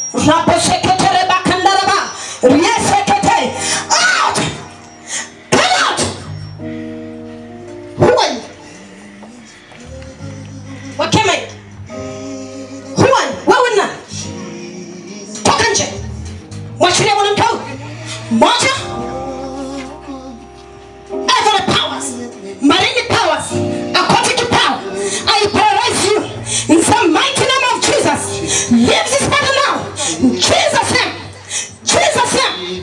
raposeketere bakandaraba riesekete out come out who are you wakeme who are you wewe na toka nje mwachilia mwanamke huyu moja every powers marine powers aquatic power I paralyze you in the mighty name of Jesus leave this body now in Jesus name Jesus name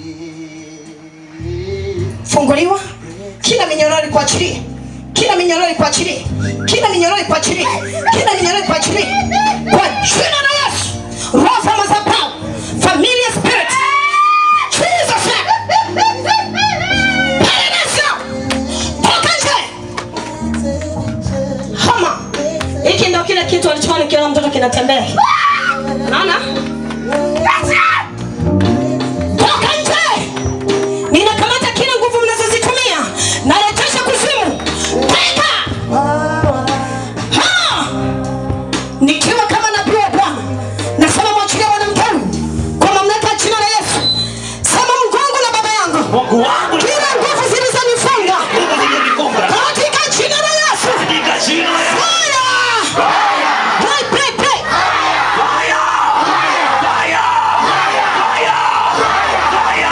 funguliwa kila minyororo kuachilie kila minyororo kuachilie kila minyororo kuachilie kila minyororo kuachilie kwa jina la Yesu roho za madhabahu familiar spirit Jesus name paralyze now toka nje hama hiki ndio kile kitu alichokuwa nikiona mtoto kinatembea naona toka nje ninakamata kila nguvu mnazozitumia narejesha kuzimu teka Ha! nikiwa kama nabii wa bwana nasema mwachilia mwanamke huyu kwa mamlaka ya jina la yesu sema mgongo na baba yangu Mungu wangu kila nguvu zilizonifunga nguvu zilizonifunga katika jina la yesu katika jina la Yesu. Fire! Pray, pray, pray. Fire! Fire! Fire! Fire! Fire!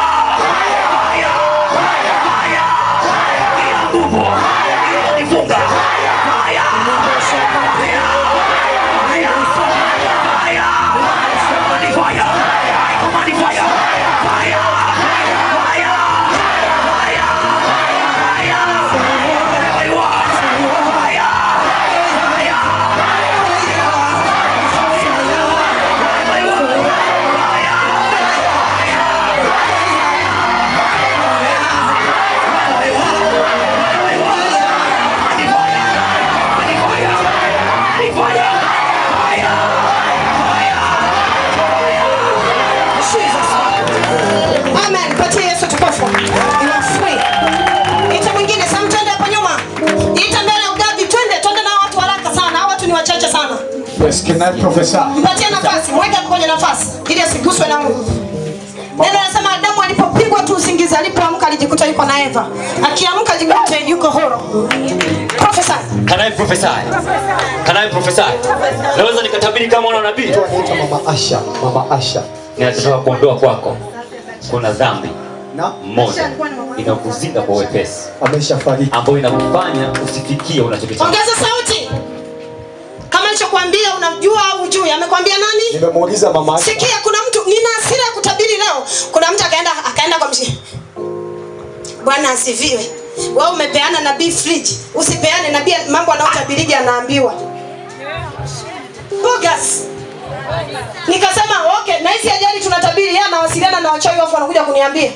Fire! Kila nguvu iliyonifunga. Fire! Fire! Fire! Fire! Command fire! I command fire! Fire! Fire! Fire! Fire! Wherever you are. Fire! Fire! Amen. Patie Yesu tukufu. You are free. Ita mwingine, Sam twende hapo nyuma. Ita mbele ya ugavi, twende, twende na watu haraka sana. Hao watu ni wachache sana. Yes, can I prophesy? Mpatie nafasi, mweke hapo kwenye nafasi ili asiguswe na Mungu. Neno nasema Adamu alipopigwa tu usingizi, alipoamka alijikuta yuko na Eva. Akiamka alijikuta yuko huru. Prophesy. Can I prophesy? Can I prophesy? Naweza nikatabiri kama mwana wa nabii? Anaitwa Mama Asha, Mama Asha. Ninataka kuondoa kwako kuna dhambi Na moja inakuzinga kwa wepesi ameshafariki. ambayo inakufanya usifikie unachokitaka. Ongeza sauti. Kama alichokuambia unajua au hujui, amekwambia nani? Nimemuuliza Mama Asha. Sikia, kuna mtu nina hasira ya kutabiri leo. Kuna mtu akaenda akaenda kwa mshi. Bwana asifiwe. Wewe umepeana nabii fridge, usipeane nabii mambo anayotabiriji anaambiwa. Bogus. Nikasema okay, na hizi ajali tunatabiri, yeye anawasiliana na wachawi wafu wanakuja kuniambia.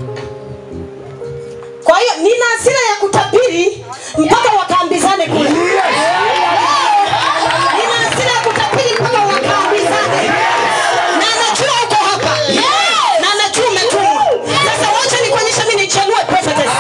Kwa hiyo nina hasira ya kutabiri mpaka wakaambizane kule. Nina hasira ya kutabiri mpaka wakaambizane. Na anajua uko hapa. Na anajua umetumwa. Sasa wacha nikuonyeshe mimi nichanue prophetess.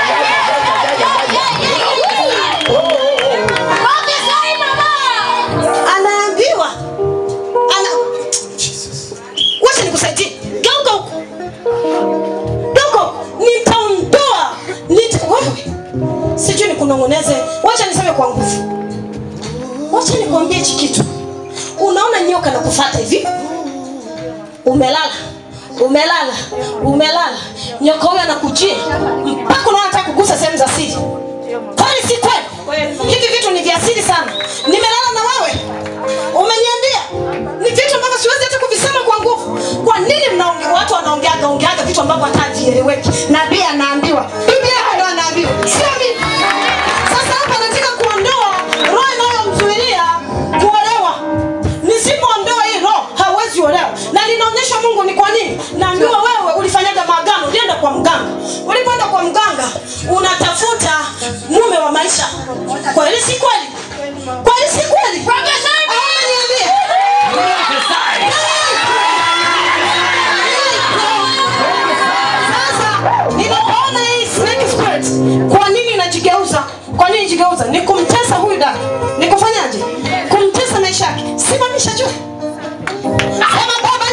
Anaambiwa. Ana Wacha nikusaidie. Geuka huko. Geuka huko. Nitaondoa. Nita wewe. Sijui nikunong'oneze. Wacha niseme kwa nguvu. Wacha nikwambie hichi kitu. Unaona nyoka na kufuata hivi? Umelala. Umelala. Umelala. Nyoka huyo anakujia. Mpaka unaona anataka kugusa sehemu za siri. Kwani si kweli? Hivi vitu ni vya siri sana. Nimelala na wewe. Umeniambia. Ni vitu ambavyo siwezi hata kuvisema kwa nguvu. Kwa nini mnaongea watu wanaongeaga ongeaga vitu ambavyo hata havieleweki? Nabii anaambiwa. Biblia yako ndo anaambiwa. Sio mimi. Sasa hapa nataka kuondoa roho inayomzuilia kuolewa. Nisipoondoa hii roho hawezi olewa. Na linaonyesha Mungu ni kwa nini? Naambiwa wewe ulifanyaga maagano, ulienda kwa mganga. Ulipoenda kwa mganga unatafuta mume wa maisha. Kweli si kweli? Kweli si kweli? Au niambie. Sasa nilipoona hii snake spirit, kwa nini inajigeuza? Kwa nini jigeuza? Ni kumtesa huyu dada. Ni kufanyaje? Kumtesa maisha yake. Simamisha juu. Sema baba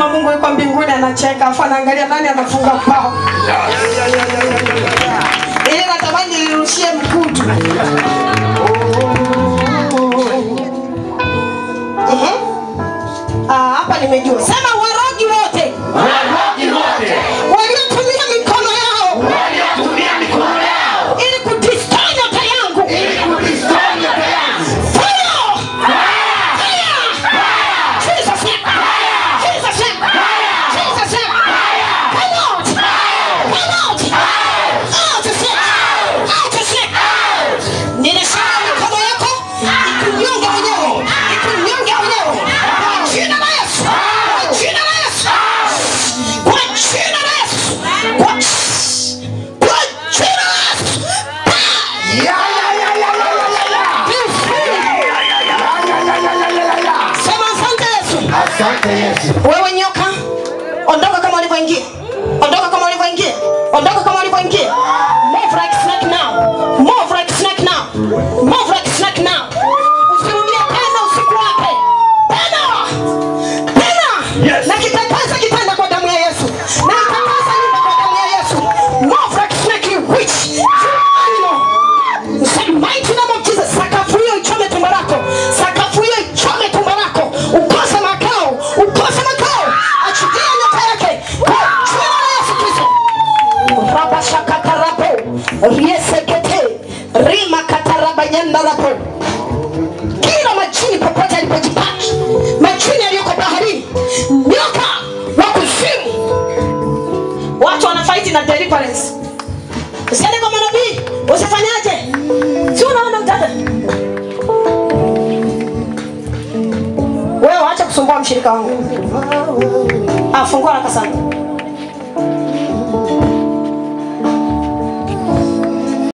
kama mungu yuko mbinguni anacheka afu anaangalia nani anafunga bao ili natamani lirushie mkutu Ehe. Ah, hapa nimejua sema warogi wote waliotumia mikono yao ili kudistortion nyota yangu Fire! Fire! Jesus name! Jesus name! Jesus name! Come out! Come out! Out of it! Out of it! Ninasema mikono yako ikunyonge wenyewe, ikunyonge wenyewe. Kwa jina la Yesu! Kwa jina la Yesu! Kwa jina la Yesu! Kwa kwa jina la Yesu! Be free! Sema asante Yesu. Asante Yesu. wewe nyoka ondoka kama ulivyoingia ondoka kama ulivyoingia ondoka kama ulivyoingia move like snake now move like snake now move like snake now usirudie tena usiku wake tena tena Yes. na kitakasa kitanda kwa damu ya Yesu na kitakasa nyumba kwa damu ya Yesu move like snake you witch In the mighty name of Jesus, sakafu hiyo ichome tumbo lako, sakafu hiyo ichome tumbo lako, ukose makao, ukose makao, achilia nyota yake kwa jina la Yesu Kristo. Rabashakatarapo, riesekete, rima katarabanyandarapo. Kila majini popote alipojipaki, majini yaliyoko baharini, nyoka wa kuzimu, watu wanafaiti na deliverance usiende kwa manabii usifanyaje si unaona mtata wewe acha kusumbua mshirika wangu afungua haraka sana